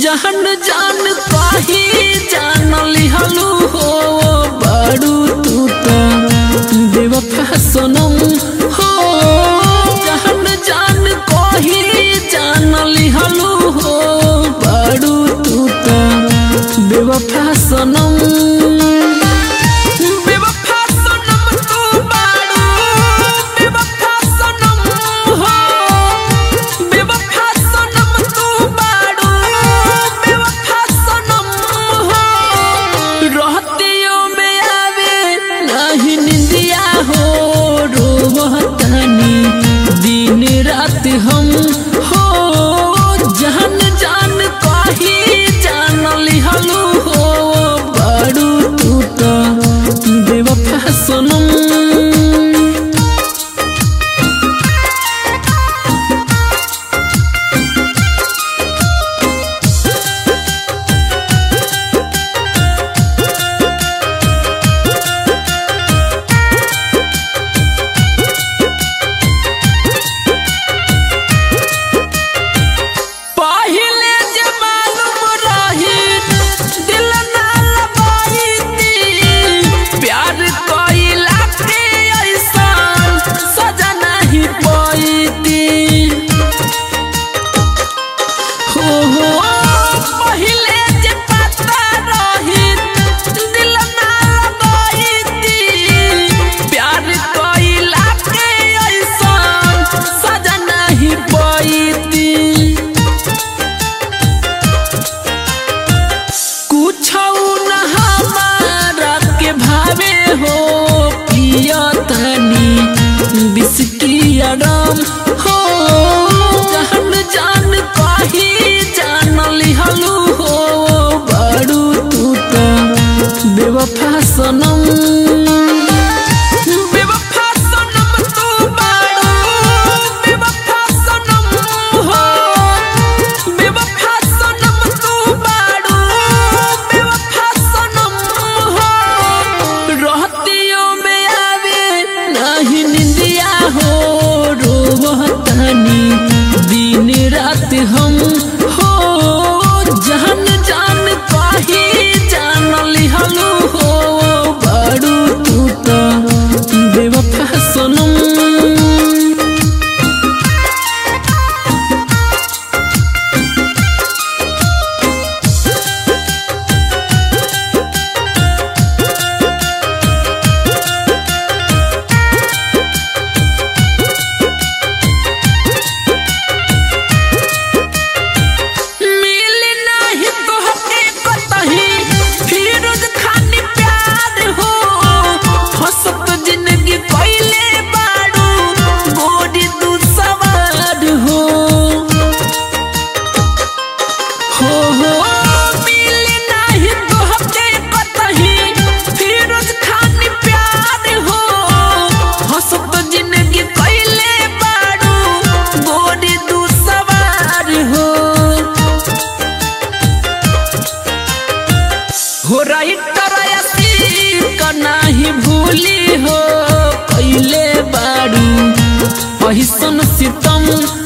जहन जान कही जान लिहलू हो बड़ू तू तो बेवफा सनम हो जहन जान कही जान लिहलू हो बड़ू तू तो बेवफा सनम बेवफा सनम तू बाड़ू बेवफा सनम हो बेवफा सनम तू बाड़ू बेवफा सनम हो रहतियों में आवे नहीं निंदिया हो रोहतानी दिन रात हम हो जान जान कही जान लिहलू हो बड़ू तू तो बेवफा सनम पहिले जे मालूम रही दिल ना लगाईती प्यार कइला के ऐसन सजा नहीं पाईती हो हो पहिले जे पता रही दिल ना लगाईती प्यार कइला के ऐसन सजा नहीं पाईती कुछ न हमारा के भावे हो पिया तनी बिस्की अडम हो जान जान कही जान लिहलू हो बड़ू तू तो बेवफा सनम बेवफा सनम तू बाड़ू बेवफा सनम हो बेवफा सनम तू बाड़ू बेवफा सनम हो रहतियों में आवे नहीं निंदिया हो रोहतानी दिन रात हम हो जान जान कही जान लिहलू हो बड़ू तू तो बेवफा सनम मिल नाही तोहके कतही फिरोज खानी प्यार हो हंसत जिंदगी कइले बाड़ू गोरी तू सवार हो हो हो मिल नाही तोहके कतही फिरोज खानी प्यार हो हंसत जिंदगी कइले बाड़ू गोरी तू सवार हो हो राइटर का नाही भूली हो कैले बाड़ू पहिसन सितम